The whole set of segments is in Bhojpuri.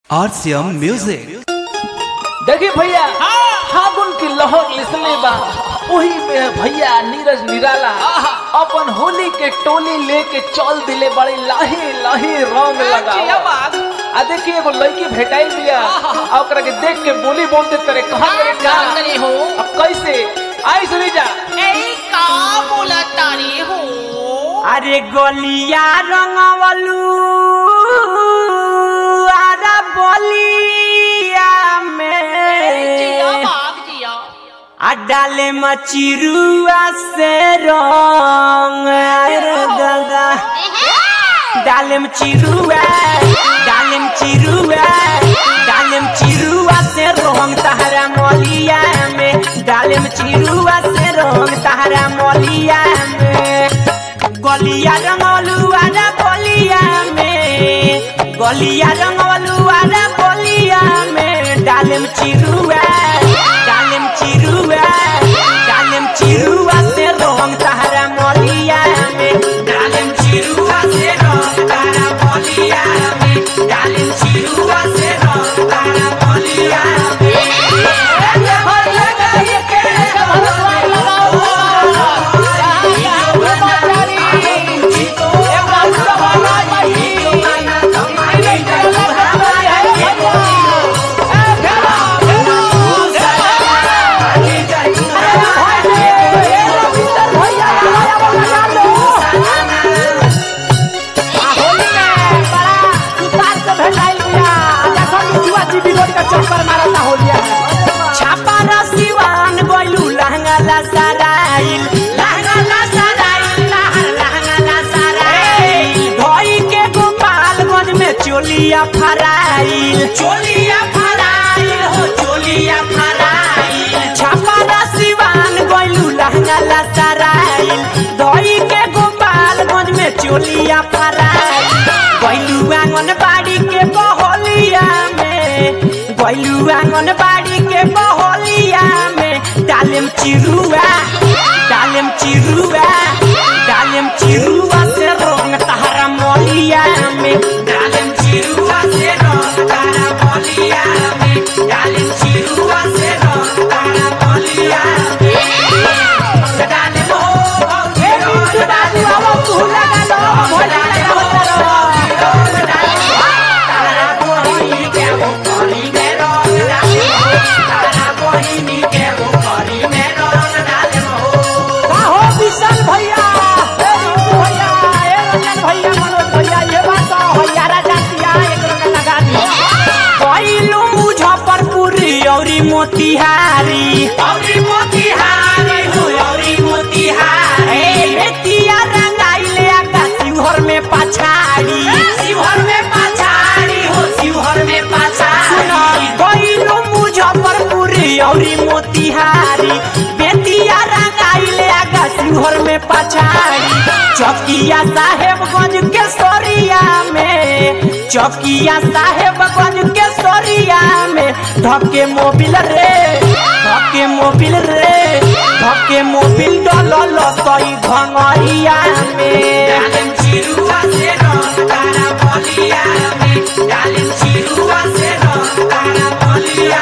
RCM Music. देखिए भैया फागुन की लहर लिसले बा वही में भैया नीरज निराला अपन होली के टोली लेके चल दिले बड़े लाहे लाहे रंग लगा आ देखिए एगो लड़की भेटाइल बिया आ ओकरा के देख के बोली बोलते करे कहां करे का करे हो अब कैसे आई सुनी जा ए का बोला तारी हो अरे गलिया रंगवलू अरे बलिया जिया में बाग जिया आ डाले मचिरुआ से रंग अरे दादा डालेम चिरुआ डालेम चिरुआ डालेम चिरुआ से रंग तहरा मलिया में डालेम चिरुआ से रंग तहरा मलिया में गलिया रंगलू आरा बलिया में गलिया रंगलू आरा बलिया में डालेम चिरुआ डालेम चिरुआ डालेम चिरुआ से रंग तहरा मलिया में डालेम चिरुआ से रंग तहरा मलिया में डालेम चिरुआ से रंग तहरा मलिया में छापारा सिवान गइलू लहंगा ला सराइल लहंगा ला सराइल लहर लहंगा ला सराइल धोई के गोपालगंज में चोलिया फराइल चोलिया फराइल हो चोलिया फराइल छापारा सिवान गइलू लहंगा ला सराइल धोई के गोपालगंज में चोलिया फराइल गइलू आंगनबाड़ी के बहलिया में गइलू आंगनबाड़ी के बहलिया में डालेम चिरुआ डालेम चिरुआ डालेम चिरुआ से रंग तहरा मलिया में डालेम चिरुआ से रंग तहरा मलिया में डालेम चिरुआ से रंग तहरा मलिया में डालेम हो हे बिट्टू डालेम हो तू लगा लो भोला मोतिहारी औरी मोतिहारी हो औरी मोतिहारी बेतिया रंगाइले आका शिवहर में पछाड़ी शिवहर में पछाड़ी हो शिवहर में पछाड़ी गइलो मुजफ्फरपुर औरी मोतिहारी बेतिया रंगाइले आका शिवहर में पछाड़ी चौकिया साहेबगंज के सोरिया में चौकिया साहेबगंज के सोरिया में धके मोबिल रे धके मोबिल रे धके मोबिल डलल सही भंगरिया में डालेम चिरुआ से रंग तारा बलिया में डालेम चिरुआ से रंग तारा बलिया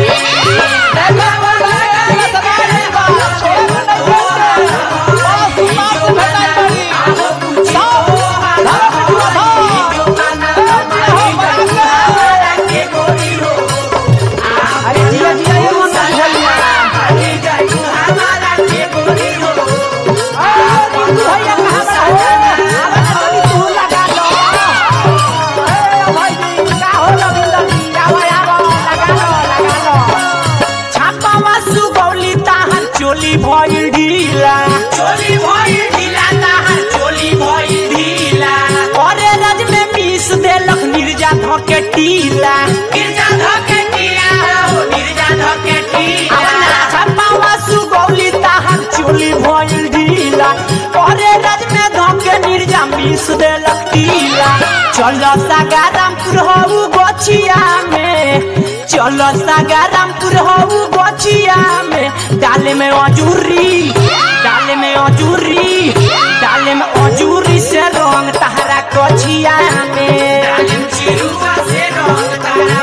अरे जिया जिया ये मन भैया अरे जाई तू हमारा के गोरी हो अरे तू भैया कहां बड़ा हो अरे तू लगा लो ए भाई जी का हो लगी लगी आवा आवा लगा लो लगा लो छापावा सुगौली ताहर चोली भइल ढीला चोली भइल ढीला ताहर चोली भइल ढीला अरे रज में पीस देलक निर्जा धके टीला निर्जा धके टीला हो निर्जा धके टीला छापावा सुगौली ताहर चोली भइल ढीला अरे रज में धके निर्जा पीस देलक टीला चलो सागारामपुर हो गोछिया में चलो सागारामपुर हो गोछिया में डाले में अजूरी डाले में अजूरी डाले में अजूरी से रंग तहरा कोछिया में डाले में चिरुआ से रंग तहरा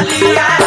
होलिया